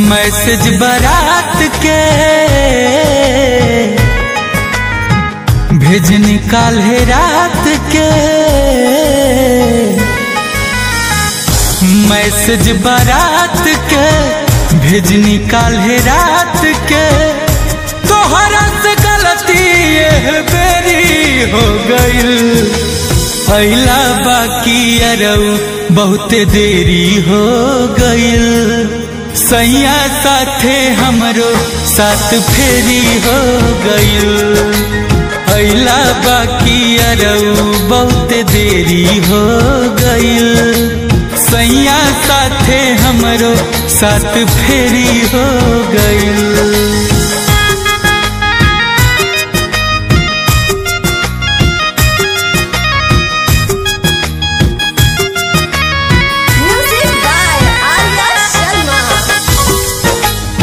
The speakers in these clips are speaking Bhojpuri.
मैसेज बारात के भेज निकाल है रात के मैसेज बारात के भेज निकाल है रात के तोहरा से गलती ये बेरी हो गईल अला बाकी अरऊ बहुते देरी हो गईल सैया साथे हमरो साथ फेरी हो गईल अला बाकी अरऊ बहुते देरी हो गईल सैया साथे हमरो साथ फेरी हो गईल Music by Arya Sharma.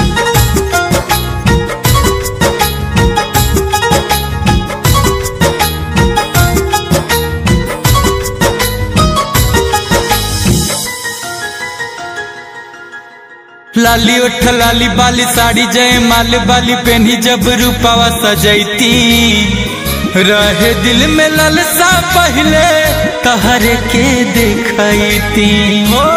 लाली उठ लाली बाली साड़ी जय माल बाली पहनी जब रूपावा सजैती रहे दिल में ललसा पहले तहरे के देखती हो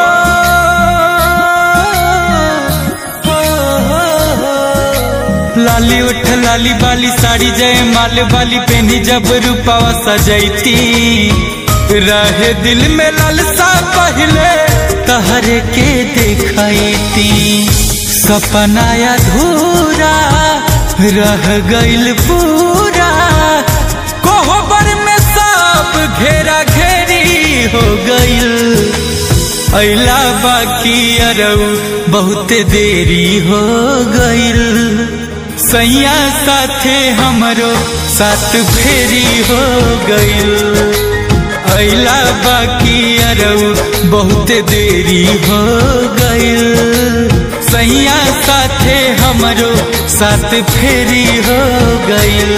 लाली उठ लाली बाली साड़ी जय माल बाली पहनी जब रूपावा सजैती रहे दिल में ललसा पहले तहरे के देखती सपना अधूरा रह गईल पूरा कोहबर में सब घेरा घेरी हो गईल अला बाकी अरऊ बहुते देरी हो गईल सैया साथे हमरो साथ फेरी हो गईल अला बाकी अरऊ बहुते देरी हो गईल सैया साथे हमरो साथ फेरी हो गईल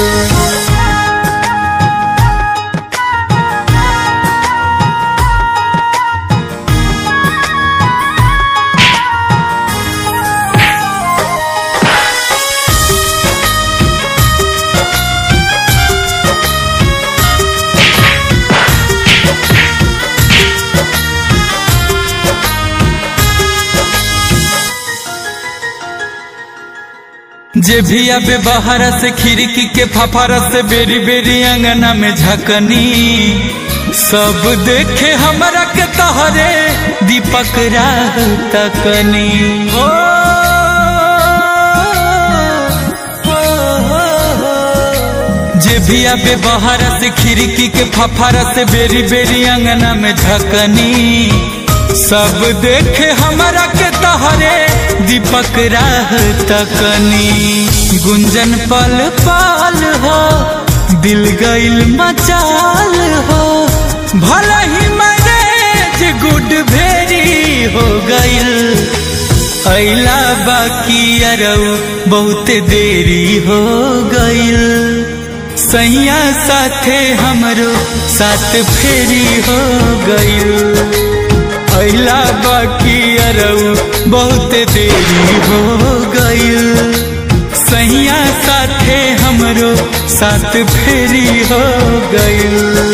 जे भी अबे बाहर से खिड़की के फफारा से बेरी बेरी अंगना में झकनी सब देखे हमरा के तहरे दीपक राह तकनी ओ, ओ, ओ, जे भी अबे बाहर से खिड़की के फफारा से बेरी बेरी अंगना में झकनी सब देखे हमरा के तहरे दीपक राह तकनी गुंजन पल पाल हो दिल गईल मचाल हो भला ही मैरेज गुड भेरी हो गईल अला बाकी अरऊ बहुते देरी हो गईल सैया साथे हमरो साथ फेरी हो गईल अला बाकी अरऊ बहुत देरी हो गईल सैया साथे हमरो साथ फेरी हो गईल